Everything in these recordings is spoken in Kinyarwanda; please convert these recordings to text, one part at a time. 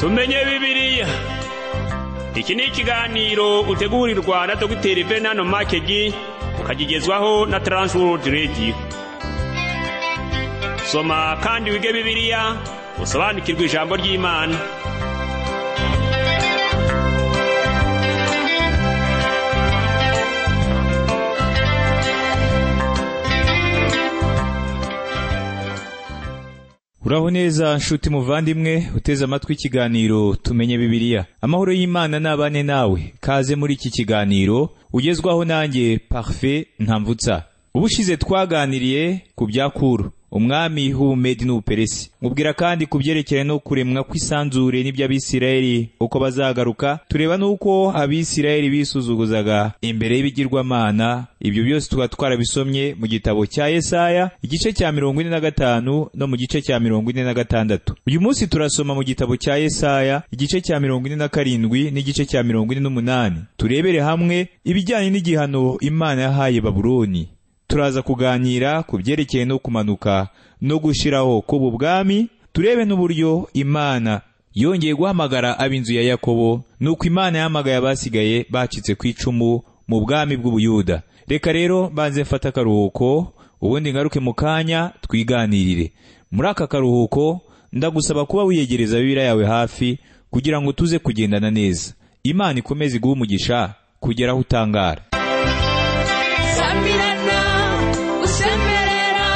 tumenye bibiliya iki ni ikiganiro utegurirwa na dogiteri venano makegi ukagigezwaho na taransiwodi rediyo soma kandi wige bibiliya usobanukirwe ijambo ry'imana uraho neza nshuti muvandimwe uteze amatwi ikiganiro tumenye bibiliya amahoro y'imana n'abane nawe kaze muri iki kiganiro ugezwaho nanjye parufe ntamvutsa ubushize twaganiriye ku bya kuru umwami h'ubumedi n'ubuperesi mubwira kandi ku byerekeye no kuremwa kw'isanzure n'iby'abisirayeli uko bazagaruka tureba n'uko abisirayeli bisuzuguzaga imbere y'ibigirwamana ibyo byose tukaba twarabisomye mu gitabo cya yesaya igice cya mirongo ine na gatanu no mu gice cya mirongo ine na gatandatu uyu munsi turasoma mu gitabo cya yesaya igice cya mirongo ine na karindwi n'igice cya mirongo ine n'umunani turebere hamwe ibijyanye n'igihano imana yahaye babuloni turaza kuganira ku byerekeye no kumanuka no gushyiraho k'ubu bwami turebe n'uburyo imana yongeye guhamagara ab'inzu ya yakobo ni uko imana yahamagaye abasigaye bacitse ku icumu mu bwami bw'ubuyuda reka rero banze mfate akaruhuko ubundi ngaruke mu kanya twiganirire muri aka karuhuko ndagusaba kuba wiyegereza bibira yawe hafi kugira ngo tuze kugendana neza imana ikomeze iguhe umugisha kugera aho utangara sabirana usemerera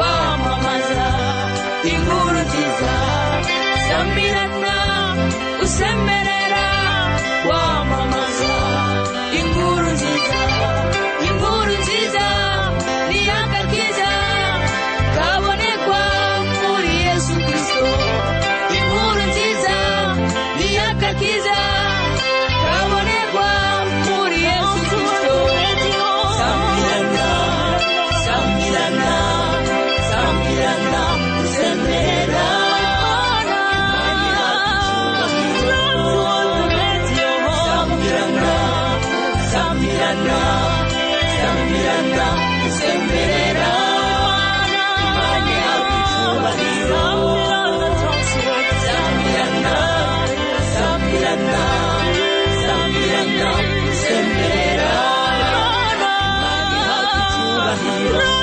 wamamaza inkuru nziza sabirana usemerera wamamaza inkuru nziza inkuru nziza ni agakiza kabonekwa muri yesu kirisito inkuru nziza ni agakiza kabonekwa muri yesu kirisito sambirana sambirana sambirana usemera sambirana sambirana sambirana usemera imana yawe icyubahiro sambirana sambirana sambirana usemera imana yawe icyubahiro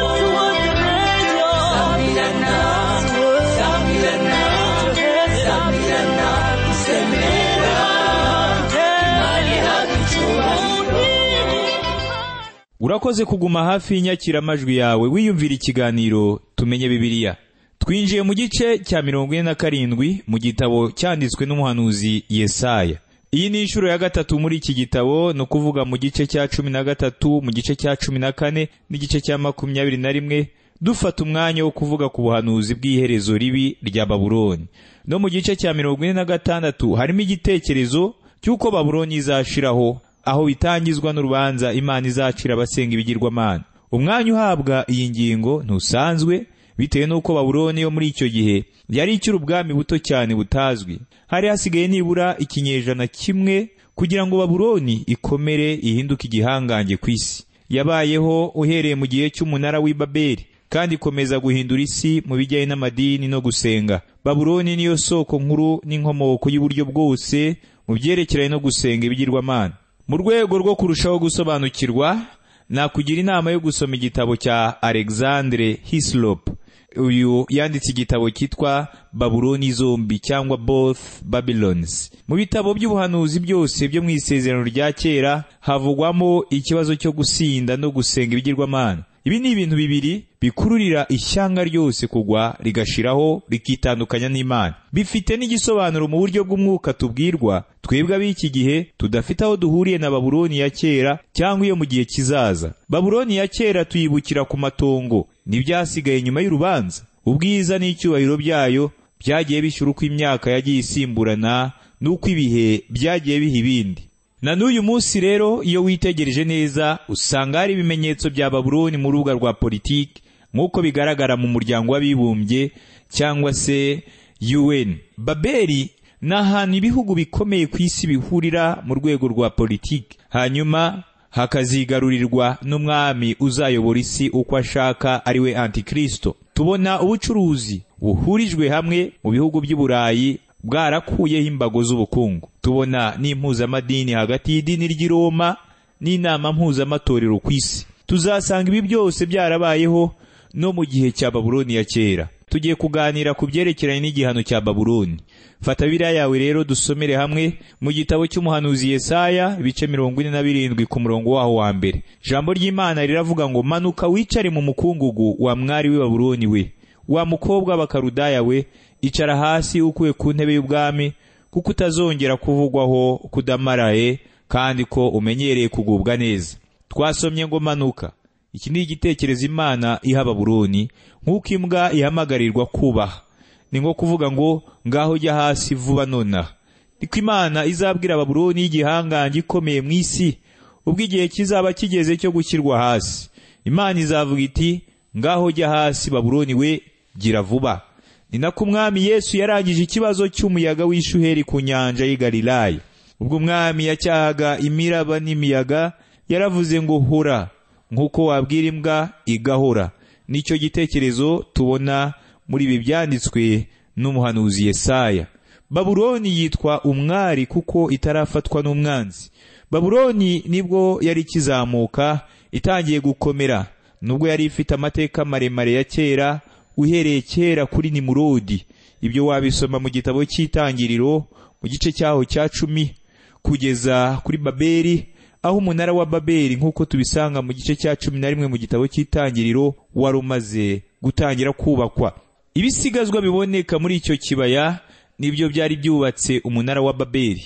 sambirana sambirana sambirana usemera imana yawe icyubahiro urakoze kuguma hafi y'inyakiramajwi yawe wiyumvira ikiganiro tumenye bibiliya twinjiye mu gice cya mirongo ine na karindwi mu gitabo cyanditswe n'umuhanuzi yesaya iyi ni inshuro ya gatatu muri iki gitabo ni ukuvuga mu gice cya cumi na gatatu mu gice cya cumi na kane n'igice cya makumyabiri na rimwe dufata umwanya wo kuvuga ku buhanuzi bw'iherezo ribi rya babuloni no mu gice cya mirongo ine na gatandatu harimo igitekerezo cy'uko babuloni izashiraho aho bitangizwa n'urubanza imana izacira abasenga ibigirwamana umwanya uhabwa iyi ngingo ntusanzwe bitewe n'uko babuloni yo muri icyo gihe yari icyiri ubwami buto cyane butazwi hari hasigaye nibura ikinyejana kimwe kugira ngo babuloni ikomere ihinduke igihangange ku isi yabayeho uhereye mu gihe cy'umunara w'i babeli kandi ikomeza guhindura isi mu bijyanye n'amadini no gusenga babuloni niyo soko nkuru n'inkomoko y'uburyo bwose mu byerekeranye no gusenga ibigirwamana mu rwego rwo kurushaho gusobanukirwa nakugira inama yo gusoma igitabo cya alexandre hislop uyu yanditse igitabo cyitwa babuloni zombi cyangwa both babylons mu bitabo by'ubuhanuzi byose byo mu isezerano rya kera havugwamo ikibazo cyo gusinda no gusenga ibigirwamana ibi ni ibintu bibiri bikururira ishyanga ryose kugwa rigashiraho rikitandukanya n'imana bifite n'igisobanuro mu buryo bw'umwuka tubwirwa twebwe ab'iki gihe tudafite aho duhuriye na babuloni ya kera cyangwa iyo mu gihe kizaza babuloni ya kera tuyibukira ku matongo n'ibyasigaye nyuma y'urubanza ubwiza n'icyubahiro byayo byagiye bishyura uko imyaka yagiye isimburana n'uko ibihe byagiye biha ibindi na n'uyu munsi rero iyo witegereje neza usanga hari ibimenyetso bya babuloni mu rubuga rwa politiki nk'uko bigaragara mu muryango w'abibumbye cyangwa se UN. Babeli ni ahantu ibihugu bikomeye ku isi bihurira mu rwego rwa politiki hanyuma hakazigarurirwa n'umwami uzayobora isi uko ashaka ari we antikristo tubona ubucuruzi buhurijwe hamwe mu bihugu by'i burayi bwarakuyeho imbago z'ubukungu tubona n'impuzamadini hagati y'idini ry'i roma n'inama mpuzamatorero ku isi tuzasanga ibi byose byarabayeho no mu gihe cya babuloni ya kera tugiye kuganira ku byerekeranye n'igihano cya babuloni fata biriya yawe rero dusomere hamwe mu gitabo cy'umuhanuzi yesaya ibice mirongo ine na birindwi ku murongo waho wa mbere ijambo ry'imana riravuga ngo manuka wicare mu mukungugu wa mwari w'i babuloni we wa mukobwa w'abakarudaya we icara hasi ukuye ku ntebe y'ubwami kuko utazongera kuvugwaho kudamaraye kandi ko umenyereye kugubwa neza twasomye ngo manuka iki ni igitekerezo imana iha baburoni nk'uko imbwa ihamagarirwa kubaha ni nko kuvuga ngo ngaho jya hasi vuba nonaha niko imana izabwira baburoni y'igihangange ikomeye mu isi ubwo igihe kizaba kigeze cyo gushyirwa hasi imana izavuga iti ngaho jya hasi baburoni we gira vuba ni nako umwami yesu yarangije ikibazo cy'umuyaga w'ishuheri ku nyanja y'i galilaya ubwo umwami yacyahaga imiraba n'imiyaga yaravuze ngo hura nk'uko wabwira imbwa igahora nicyo gitekerezo tubona muri ibi byanditswe n'umuhanuzi yesaya baburoni yitwa umwari kuko itarafatwa n'umwanzi baburoni nibwo yari ikizamuka itangiye gukomera nubwo yari ifite amateka maremare ya kera uhereye kera kuri nimurodi ibyo wabisoma mu gitabo cy'itangiriro mu gice cyaho cya cumi kugeza kuri babeli aho umunara wa babeli nk'uko tubisanga mu gice cya cumi na rimwe mu gitabo cy'itangiriro wari umaze gutangira kubakwa ibisigazwa biboneka muri icyo kibaya nibyo byari byubatse umunara wa babeli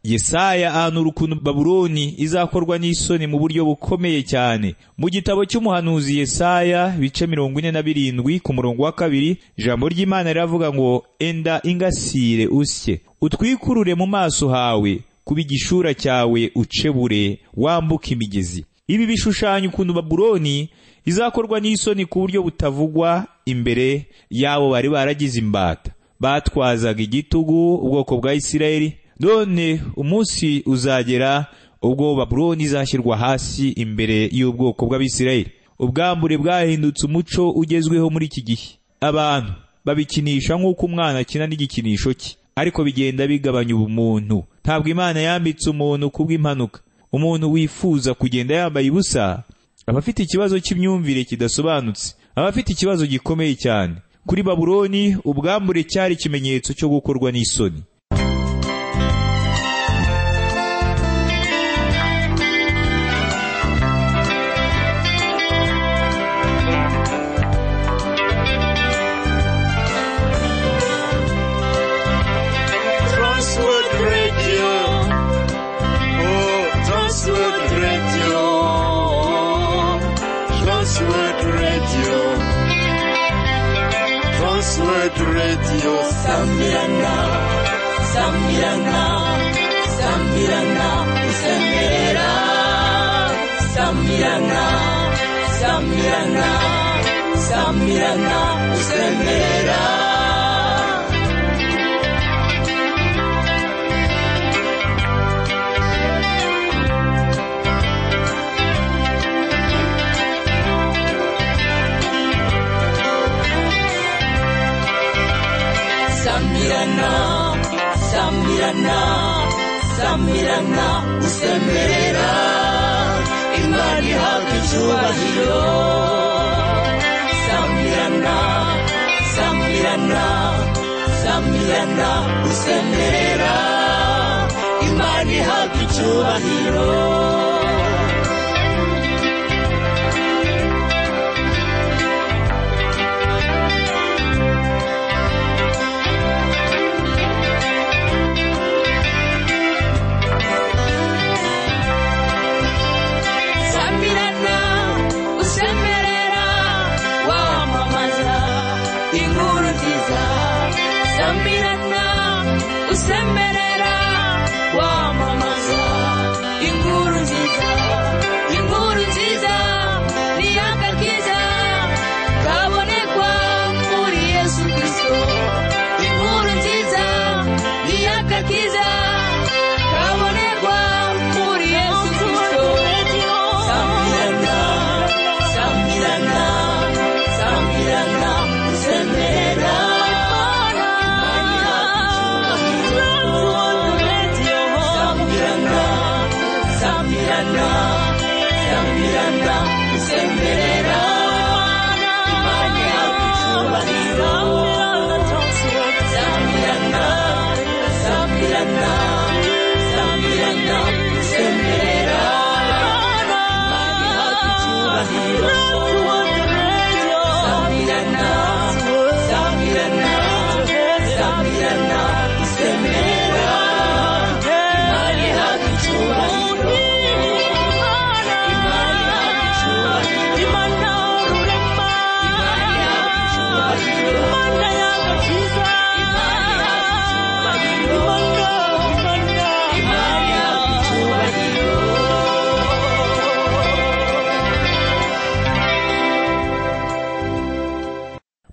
yesaya ahanura ukuntu baburoni izakorwa n'isoni mu buryo bukomeye cyane mu gitabo cy'umuhanuzi yesaya bice mirongo ine na birindwi ku murongo wa kabiri ijambo ry'imana riravuga ngo enda ingasire usye utwikurure mu maso hawe kuba igishura cyawe ucebure wambuka imigezi ibi bishushanya ukuntu baburoni izakorwa n'isoni ku buryo butavugwa imbere y'abo bari baragize imbata batwazaga igitugu ubwoko bwa isirayeli none umunsi uzagera ubwo baburoni izashyirwa hasi imbere y'ubwoko bw'abisirayeli ubwambure bwahindutse umuco ugezweho muri iki gihe abantu babikinisha nk'uko umwana akina n'igikinisho cye ariko bigenda bigabanya ubumuntu ntabwo imana yambitse umuntu kubw'impanuka umuntu wifuza kugenda yambaye ubusa aba afite ikibazo cy'imyumvire kidasobanutse aba afite ikibazo gikomeye cyane kuri baburoni ubwambure cyari ikimenyetso cyo gukorwa n'isoni Transworld Radio. Oh, Transworld Radio. Transworld Radio. Transworld Radio. Sambirana, Sambirana, Sambirana, Sambirana, Sambirana, Sambirana, Sambirana, Sambirana. Sambirana, Sambirana, Sambirana, usemerera Imana ihabwa icyubahiro Sambirana, Sambirana, Sambirana, usemerera Imana ihabwa icyubahiro Sambirana, usemerera wamamaza inkuru nziza Sambirana, usemerera wamamaza inkuru nziza inkuru nziza ni akakiza kabonekwa muri Yesu Kristo inkuru nziza ni akakiza kabonekwa muri Yesu Kristo Sambirana, Sambirana, Sambirana, usemerera Imana ihabwa icyubahiro.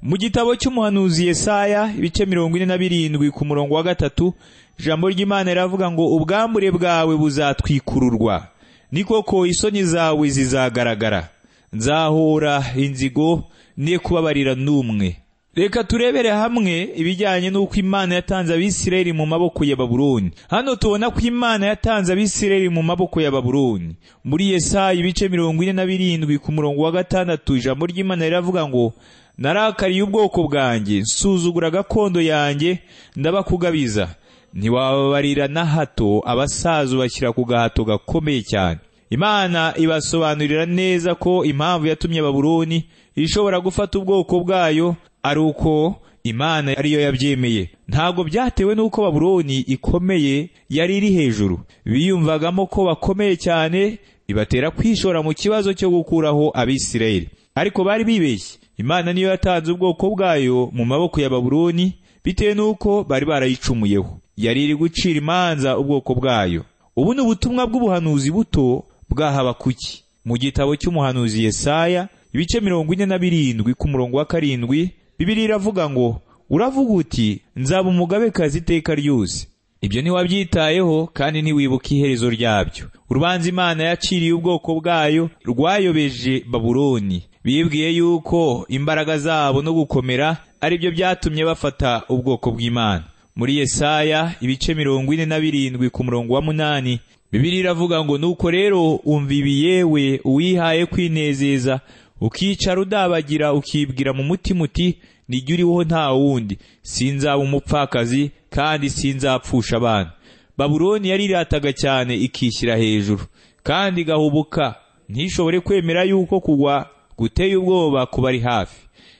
mu gitabo cy'umuhanuzi Yesaya ibice mirongo ine na birindwi ku murongo wa gatatu ijambo ry'imana riravuga ngo ubwambure bwawe buzatwikururwa ni koko isoni zawe zizagaragara nzahora inzigo ne kubabarira n'umwe reka turebere hamwe ibijyanye n'uko imana yatanze abisirayeli mu maboko ya babuloni hano tubona ko imana yatanze abisirayeli mu maboko ya babuloni muri yesaya ibice mirongo ine na birindwi ku murongo wa gatandatu ijambo ry'imana riravuga ngo narakariye ubwoko bwanjye nsuzugura gakondo yanjye ndabakugabiza ntiwababarira na hato abasaza ubashyira ku gahato gakomeye cyane imana ibasobanurira neza ko impamvu yatumye baburoni ishobora gufata ubwoko bwayo ari uko imana ariyo yabyemeye ntabwo byatewe n'uko baburoni ikomeye yari iri hejuru biyumvagamo ko bakomeye cyane bibatera kwishora mu kibazo cyo gukuraho abisirayeli ariko bari bibeshye imana niyo yatanze ubwoko bwayo mu maboko ya baburoni bitewe n'uko bari barayicumuyeho yari iri gucira imanza ubwoko bwayo ubu ni ubutumwa bw'ubuhanuzi buto bw'ahabakuki mu gitabo cy'umuhanuzi Yesaya ibice mirongo ine na birindwi ku murongo wa karindwi bibiri iravuga ngo uravuga uti nzaba umugabekazi iteka ryose ibyo ntiwabyitayeho kandi ntiwibuka iherezo ryabyo urubanza imana yaciriye ubwoko bwayo rwayobeje baburoni bibwiye yuko imbaraga zabo no gukomera ari byo byatumye bafata ubwoko bw'imana muri yesaya ibice mirongo ine na birindwi ku murongo wa munani bibiri iravuga ngo nuko rero umva ibi yewe uwihaye kwinezeza ukicara udabagira ukibwira mu mutima uti nijya uriho nta wundi sinzaba umupfakazi kandi sinzapfusha abana baburoni yarirataga cyane ikishyira hejuru kandi igahubuka ntishobore kwemera yuko kugwa guteye ubwoba kuba ari hafi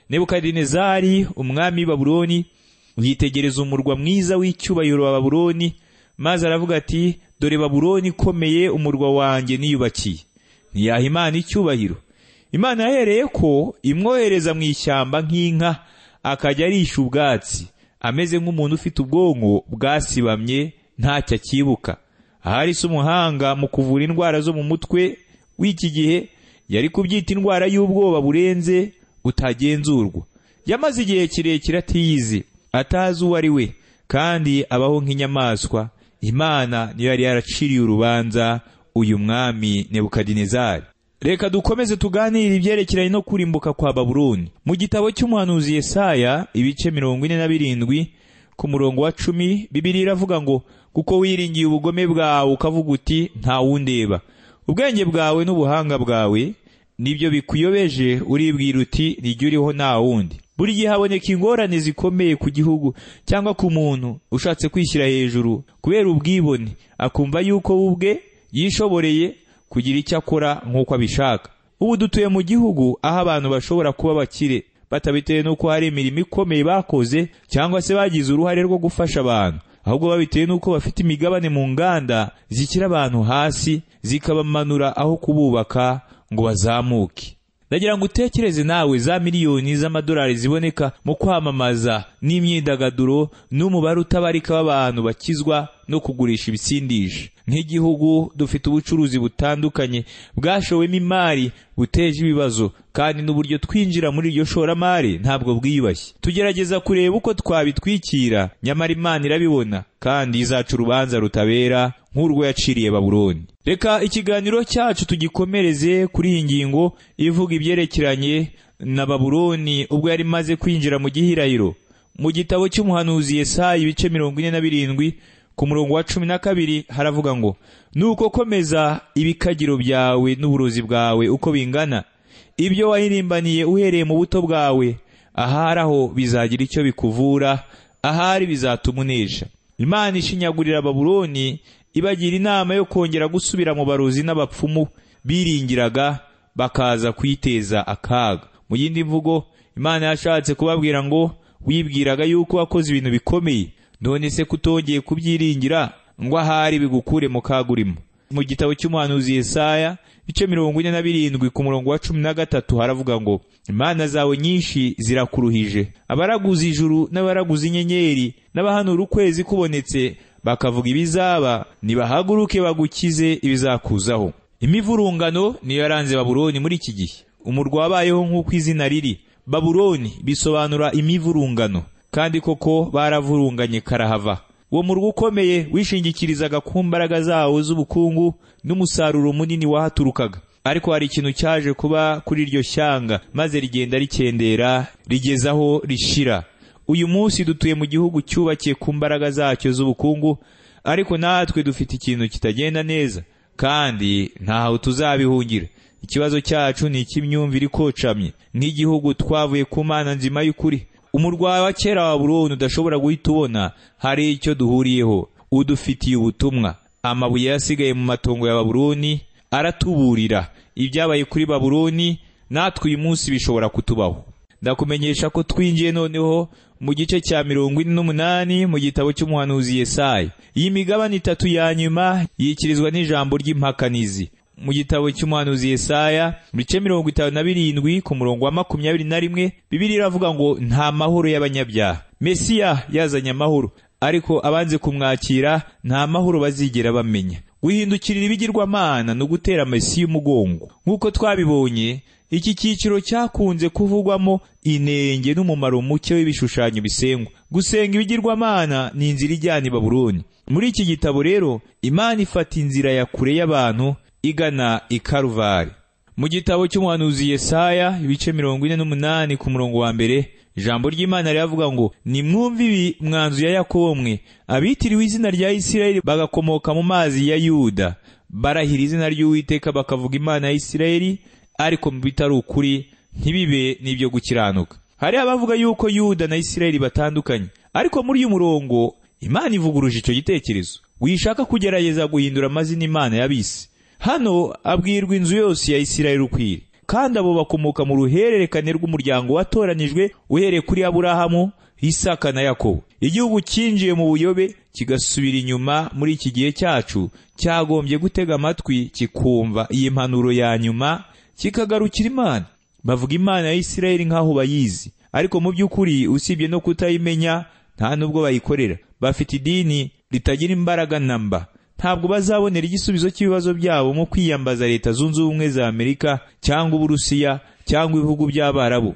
nebukadinezari umwami w'i baburoni yitegereza umurwa mwiza w'icyubahiro wa baburoni maze aravuga ati dore baburoni ikomeye umurwa wanjye niyubakiye ntiyaha imana icyubahiro imana yahereye ko imwohereza mu ishyamba nk'inka akajya arisha ubwatsi ameze nk'umuntu ufite ubwonko bwasibamye ntacyo akibuka ahari se umuhanga mu kuvura indwara zo mu mutwe w'iki gihe yari kubyita indwara y'ubwoba burenze butagenzurwa yamaze igihe kirekire atiyizi atazi uwo ari we kandi abaho nk'inyamaswa imana niyo yari yaraciriye urubanza uyu mwami nebukadinezari reka dukomeze tuganire ibyerekeranye no kurimbuka kwa baburoni mu gitabo cy'umuhanuzi Yesaya ibice mirongo ine na birindwi ku murongo wa cumi bibiri iravuga ngo kuko wiringiye ubugome bwawe ukavuga uti nta wundeba ubwenge bwawe n'ubuhanga bwawe nibyo bikuyobeje uribwira uti nijya uriho nta wundi buri gihe haboneka ingorane zikomeye ku gihugu cyangwa ku muntu ushatse kwishyira hejuru kubera ubwibone akumva yuko we ubwe yishoboreye kugira icyo akora nk'uko abishaka ubu dutuye mu gihugu aho abantu bashobora kuba bakire batabitewe n'uko hari imirimo ikomeye bakoze cyangwa se bagize uruhare rwo gufasha abantu ahubwo babitewe n'uko bafite imigabane mu nganda zishyira abantu hasi zikabamanura aho kububaka ngo bazamuke ndagira ngo utekereze nawe za miliyoni z'amadolari ziboneka mu kwamamaza n'imyidagaduro n'umubare utabarika w'abantu bakizwa no kugurisha ibisindisha nk'igihugu dufite ubucuruzi butandukanye bwashowemo imari buteje ibibazo kandi n'uburyo twinjira muri iryo shoramari ntabwo bwiyubashye tugerageza kureba uko twabitwikira nyamara imana irabibona kandi izaca urubanza rutabera nk'urwo yaciriye baburoni reka ikiganiro cyacu tugikomereze kuri iyi ngingo ivuga ibyerekeranye na baburoni ubwo yari imaze kwinjira mu gihirahiro mu gitabo cy'umuhanuzi Yesaya ibice mirongo ine na birindwi ku murongo wa cumi na kabiri haravuga ngo nuko komeza ibikagiro byawe n'uburozi bwawe uko bingana ibyo wahirimbaniye uhereye mu buto bwawe ahari aho bizagira icyo bikuvura ahari bizatuma unesha imana ishinyagurira baburoni ibagira inama yo kongera gusubira mu barozi n'abapfumu biringiraga bakaza kwiteza akaga mu yindi mvugo imana yashatse kubabwira ngo wibwiraga yuko wakoze ibintu bikomeye none se kutongeye kubyiringira ngo ahari bigukure mu kaga urimo mu gitabo cy'umuhanuzi Yesaya ibice mirongo ine na birindwi ku murongo wa cumi na gatatu haravuga ngo imana zawe nyinshi zirakuruhije abaraguza ijuru n'abaraguza inyenyeri n'abahanura ukwezi kubonetse bakavuga ibizaba nibahaguruke bagukize ibizakuzaho imivurungano niyo yaranze baburoni muri iki gihe umurwa wabayeho nk'uko izina riri babuloni bisobanura imivurungano kandi koko baravurunganye karahava uwo murwa ukomeye wishingikirizaga ku mbaraga zawo z'ubukungu n'umusaruro munini wahaturukaga ariko hari ikintu cyaje kuba kuri iryo shyanga maze rigenda rikendera rigeza aho rishira uyu munsi dutuye mu gihugu cyubakiye ku mbaraga zacyo z'ubukungu ariko natwe dufite ikintu kitagenda neza kandi ntaho tuzabihungira ikibazo cyacu ni icy'imyumvire ikocamye nk'igihugu twavuye ku mana nzima y'ukuri umurwa wa kera wa burundu udashobora guhita ubona hari icyo duhuriyeho udufitiye ubutumwa amabuye yasigaye mu matongo ya baburoni aratuburira ibyabaye kuri baburoni natwe uyu munsi bishobora kutubaho ndakumenyesha ko twinjiye noneho mu gice cya mirongo ine n'umunani mu gitabo cy'umuhanuzi Yesayi iyi migabane itatu ya nyuma yikirizwa n'ijambo ry'impakanizi mu gitabo cy'umuhanuzi Yesaya mu bice mirongo itanu na birindwi ku murongo wa makumyabiri na rimwe bibiri iravuga ngo nta mahoro y'abanyabyaha mesiya yazanye amahoro ariko abanze kumwakira nta mahoro bazigera bamenya guhindukirira ibigirwamana ni ugutera mesiya umugongo nk'uko twabibonye iki cyiciro cyakunze kuvugwamo inenge n'umumaro muke w'ibishushanyo bisengwa gusenga ibigirwamana ni inzira ijyana i baburoni muri iki gitabo rero imana ifata inzira ya kure y'abantu igana i karuvari mu gitabo cy'umuhanuzi Yesaya ibice mirongo ine n'umunani ku murongo wa mbere ijambo ry'imana riravuga ngo nimwumve ibi mwanzu ya yakobo mwe abitiriwe izina rya isirayeli bagakomoka mu mazi ya yuda barahira izina ry'uwiteka bakavuga imana ya isirayeli ariko mu bitari ukuri ntibibe n'ibyo gukiranuka hari abavuga yuko yuda na isirayeli batandukanye ariko muri uyu murongo imana ivuguruje icyo gitekerezo wishaka kugerageza guhindura amazina imana y'abisi hano abwirwa inzu yose ya isirayeli ukwiriye kandi abo bakomoka mu ruhererekane rw'umuryango watoranijwe uhereye kuri aburahamu isaka na yakobo igihugu cyinjiye mu buyobe kigasubira inyuma muri iki gihe cyacu cyagombye gutega amatwi kikumva iyi mpanuro ya nyuma kikagarukira imana bavuga imana ya isirayeli nk'aho bayizi ariko mu by'ukuri usibye no kutayimenya nta n'ubwo bayikorera bafite idini ritagira imbaraga namba ntabwo bazabonera igisubizo cy'ibibazo byabo mu kwiyambaza leta zunze ubumwe za amerika cyangwa uburusiya cyangwa ibihugu by'abarabu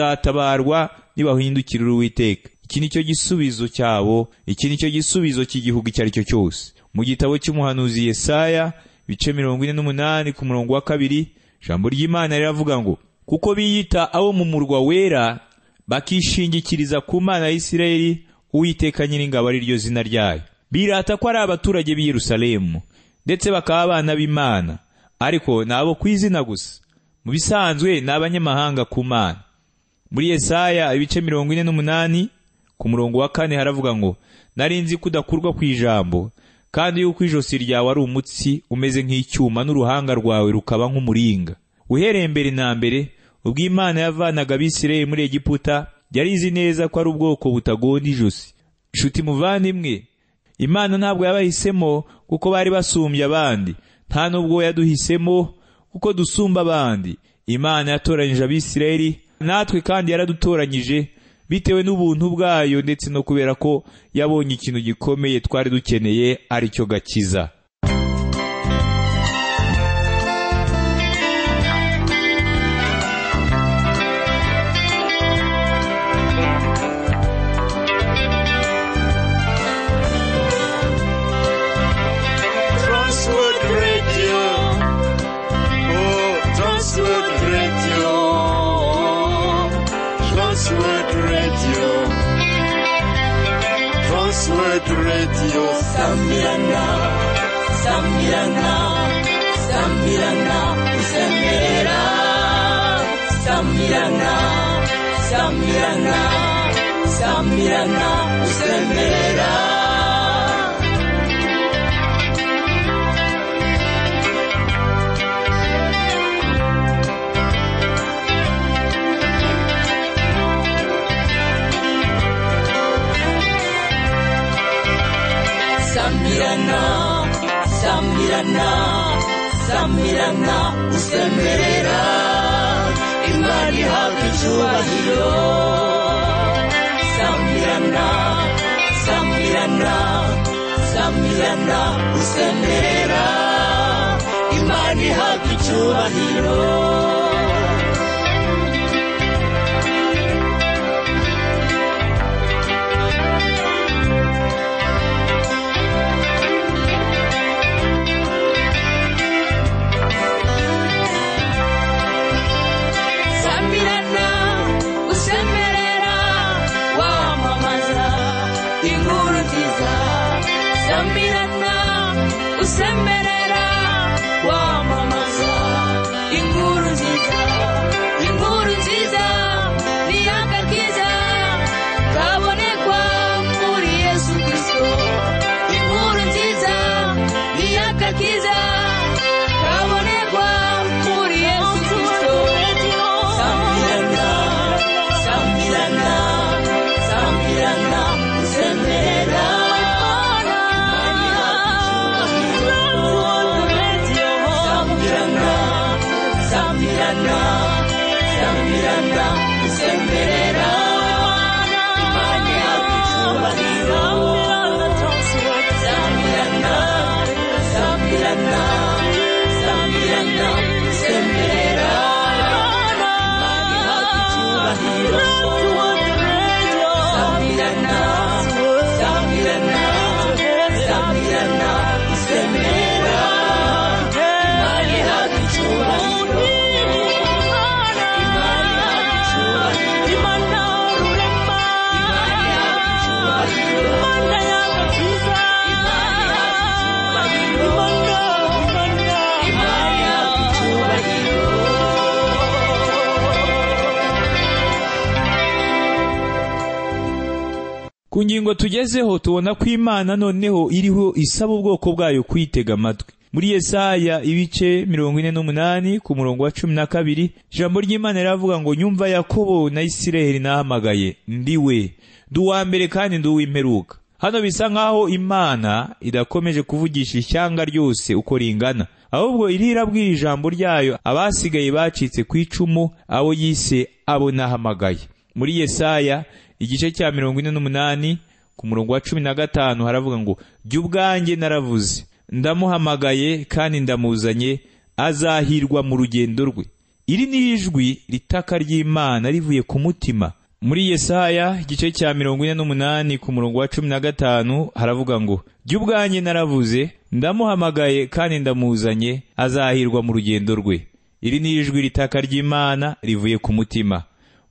bazatabarwa nibahindukirira uwiteka iki ni cyo gisubizo cyabo iki ni cyo gisubizo cy'igihugu icyo ari cyo cyose mu gitabo cy'umuhanuzi Yesaya bice mirongo ine n'umunani ku murongo wa kabiri ijambo ry'imana riravuga ngo kuko biyita abo mu murwa wera bakishingikiriza ku mana ya isirayeli uwiteka nyiringabo ari ryo zina ryayo birata ko ari abaturage b'i Yerusalemu ndetse bakaba abana b'Imana ariko nabo ku izina gusa mu bisanzwe ni abanyamahanga ku mana muri Yesaya ibice mirongo ine n'umunani ku murongo wa kane haravuga ngo narinzi kudakurwa ku ijambo kandi yuko ijosi ryawe ari umutsi umeze nk'icyuma n'uruhanga rwawe rukaba nk'umuringa uhereye mbere na mbere ubwo Imana yavanaga abisirayeli muri Egiputa yarizi neza ko ari ubwoko butagonda ijosi inshuti muvandimwe imana ntabwo yabahisemo kuko bari basumbye abandi nta nubwo yaduhisemo kuko dusumba abandi imana yatoranyije abisirayeli natwe kandi yaradutoranyije bitewe n'ubuntu bwayo ndetse no kubera ko yabonye ikintu gikomeye twari dukeneye ari cyo gakiza Transworld Radio. Oh, Transworld Radio. Transworld Radio. Transworld Radio. Samirana, Samirana, Samirana, Usemerera. Samirana, Samirana, Samirana, Usemerera. Samirana, Samirana, Samirana, Usemerera. Imana ihabwa icyubahiro. Samirana, Samirana, Samirana, Usemerera. Imana ihabwa icyubahiro. sambirana usemerera wamamaza inkuru nziza inkuru nziza ni akakiza kabonekwa muri yesu kirisito inkuru nziza ni akakiza kabonekwa muri yesu kirisito sambirana sambirana sambirana usemerera ku ngingo tugezeho tubona ko imana noneho iriho isaba ubwoko bwayo kwitega amatwi muri yesaya ibice mirongo ine n'umunani ku murongo wa cumi na kabiri ijambo ry'imana riravuga ngo nyumva yakobo na isiraheli nahamagaye ndi we ndi uwa mbere kandi ndi uw'imperuka hano bisa nk'aho imana idakomeje kuvugisha ishyanga ryose uko ringana ahubwo iriho irabwira ijambo ryayo abasigaye bacitse ku icumu abo yise abo nahamagaye muri yesaya igice cya mirongo ine n'umunani ku murongo wa cumi na gatanu haravuga ngo jya ubwanjye naravuze ndamuhamagaye kandi ndamuzanye azahirwa mu rugendo rwe iri ni ijwi ritaka ry'imana rivuye ku mutima muri yesaya igice cya mirongo ine n'umunani ku murongo wa cumi na gatanu haravuga ngo jya ubwanjye naravuze ndamuhamagaye kandi ndamuzanye azahirwa mu rugendo rwe iri ni ijwi ritaka ry'imana rivuye ku mutima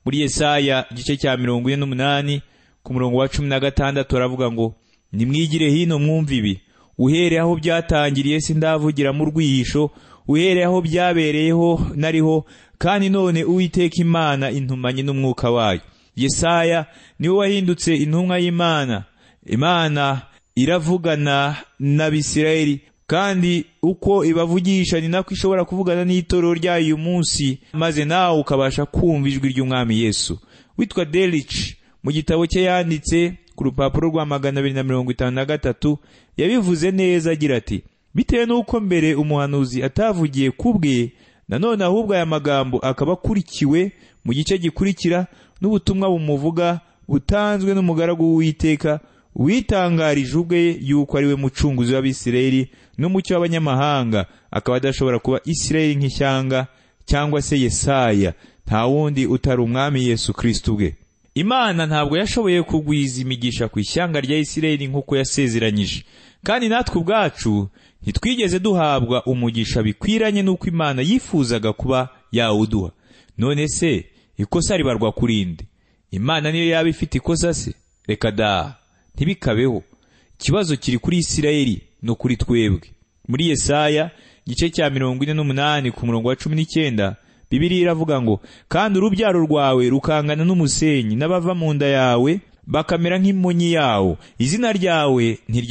muri yesaya igice cya mirongo ine n'umunani ku murongo wa cumi na gatandatu haravuga ngo nimwigire hino mwumva ibi uhereye aho byatangiriye sindavugira mu rwihisho uhereye aho byabereyeho nariho kandi none uwiteka imana intumanye n'umwuka wayo yesaya niwe wahindutse intumwa y'imana imana iravugana n'abisirayeli kandi uko ibavugisha ni nako ishobora kuvugana n'itorero ryayo uyu munsi maze nawe ukabasha kumva ijwi ry'umwami yesu witwa derici mu gitabo cye yanditse ku rupapuro rwa magana abiri na mirongo itanu na gatatu yabivuze neza agira ati bitewe n'uko mbere umuhanuzi atavugiye ku bwe nanone ahubwo aya magambo akaba akurikiwe mu gice gikurikira n'ubutumwa bumuvuga butanzwe n'umugaragu w'uwiteka witangarije ubwe yuko ari we mucunguzi w'abisirayeli n'umucyo w'abanyamahanga akaba adashobora kuba isirayeli nk'ishyanga cyangwa se yesaya nta wundi utari umwami yesu kirisiti ubwe imana ntabwo yashoboye kugwiza imigisha ku ishyanga rya isirayeli nk'uko yasezeranyije kandi natwe ubwacu ntitwigeze duhabwa umugisha bikwiranye n'uko imana yifuzaga kuba yawuduha none se ikosa ribarwa ku rindi imana niyo yaba ifite ikosa se reka daha ntibikabeho ikibazo kiri kuri isirayeli no kuri twebwe muri yesaya igice cya mirongo ine n'umunani ku murongo wa cumi n'icyenda bibiri iravuga ngo kandi urubyaro rwawe rukangana n'umusenyi n'abava mu nda yawe bakamera nk'imonyi yawo izina ryawe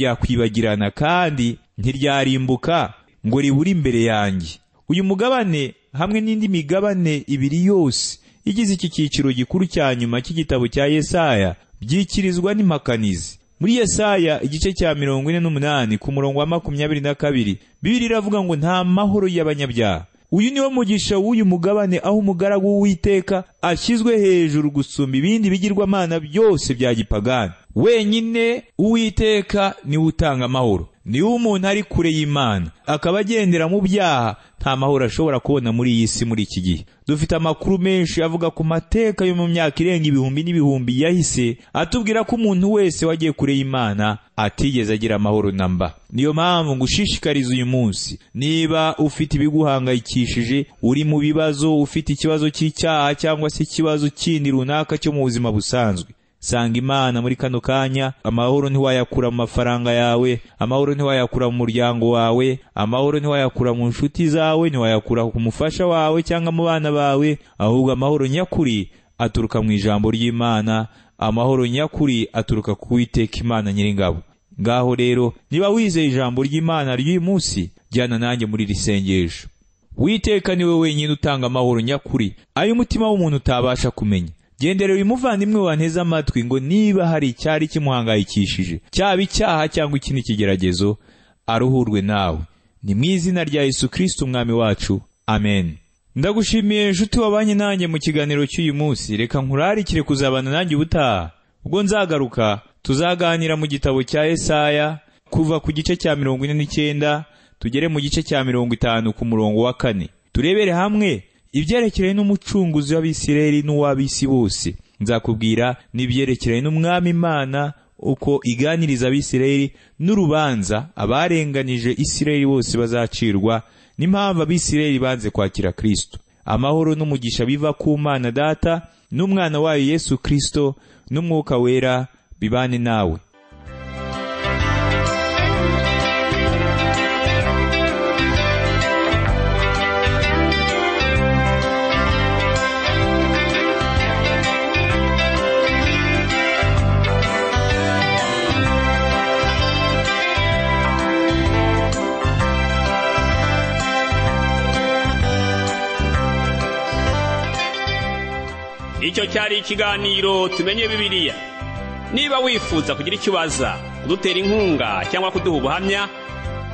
ntiryakwibagirana kandi ntiryarimbuka ngo ribure imbere yanjye uyu mugabane hamwe n'indi migabane ibiri yose igize iki cyiciro gikuru cya nyuma cy'igitabo cya yesaya byikirizwa n'impakanizi muri yesaya igice cya mirongo ine n'umunani ku murongo wa makumyabiri na kabiri bibiri iravuga ngo nta mahoro y'abanyabyaha uyu niwo mugisha w'uyu mugabane aho umugaragu w'uwiteka ashyizwe hejuru gusumba ibindi bigirwamana byose bya gipagani wenyine uwiteka niwe utanga amahoro niwe umuntu ari kure y'imana akaba agendera mu byaha nta mahoro ashobora kubona muri iyi si muri iki gihe dufite amakuru menshi avuga ku mateka yo mu myaka irenga ibihumbi n'ibihumbi yahise atubwira ko umuntu wese wagiye kure y'imana atigeze agira amahoro na mba niyo mpamvu ngushishikariza uyu munsi niba ufite ibiguhangayikishije uri mu bibazo ufite ikibazo cy'icyaha cyangwa se ikibazo kindi runaka cyo mu buzima busanzwe sanga imana muri kano kanya amahoro ntiwayakura mu mafaranga yawe amahoro ntiwayakura mu muryango wawe amahoro ntiwayakura mu nshuti zawe ntiwayakura ku mufasha wawe cyangwa mu bana bawe ahubwo amahoro nyakuri aturuka mu ijambo ry'imana amahoro nyakuri aturuka ku witeka imana nyiringabo ngaho rero niba wizeye ijambo ry'imana ry'uyu munsi jyana nanjye muri iri sengesho witeka niwe wenyine utanga amahoro nyakuri ayo umutima w'umuntu utabasha kumenya gendera uyu muvandimwe wanteze amatwi ngo niba hari icyari kimuhangayikishije cyaba icyaha cyangwa ikindi kigeragezo aruhurwe nawe ni mu izina rya yesu kirisiti umwami wacu amen ndagushimiye nshuti wabanye nanjye mu kiganiro cy'uyu munsi reka nkurarikire kuzabana nanjye ubutaha ubwo nzagaruka tuzaganira mu gitabo cya esaya kuva ku gice cya mirongo ine n'icyenda tugere mu gice cya mirongo itanu ku murongo wa kane turebere hamwe ibyerekeranye n'umucunguzi w'abisirayeli n'uw'abisi bose nzakubwira n'ibyerekeranye n'umwami imana uko iganiriza abisirayeli n'urubanza abarenganije isirayeli bose bazacirwa n'impamvu abisirayeli banze kwakira kristo amahoro n'umugisha biva ku mana data n'umwana wayo yesu kristo n'umwuka wera bibane nawe icyo cyari ikiganiro tumenye bibiliya niba wifuza kugira icyo ubaza kudutera inkunga cyangwa kuduha ubuhamya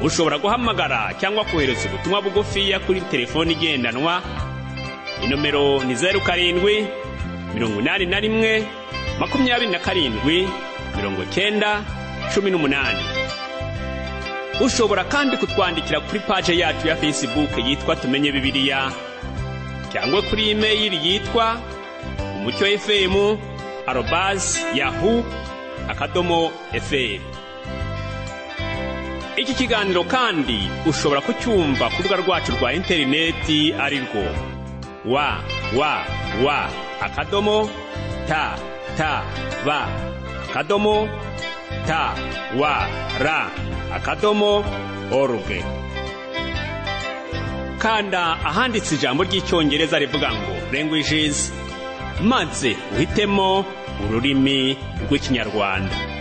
ushobora guhamagara cyangwa kohereza ubutumwa bugufiya kuri telefoni igendanwa inomero ni zeru karindwi mirongo inani na rimwe makumyabiri na karindwi mirongo cyenda cumi n'umunani ushobora kandi kutwandikira kuri paje yacu ya fesibuke yitwa tumenye bibiliya cyangwa kuri imeyili yitwa umucyo efemu arobazi yahu akadomo eferi iki kiganiro kandi ushobora kucyumva ku rubuga rwacu rwa interineti ari rwo wa wa wa akadomo ta ta ba akadomo ta wa ra akadomo oruge kanda ahanditse ijambo ry'icyongereza rivuga ngo languages maze uhitemo ururimi rw'ikinyarwanda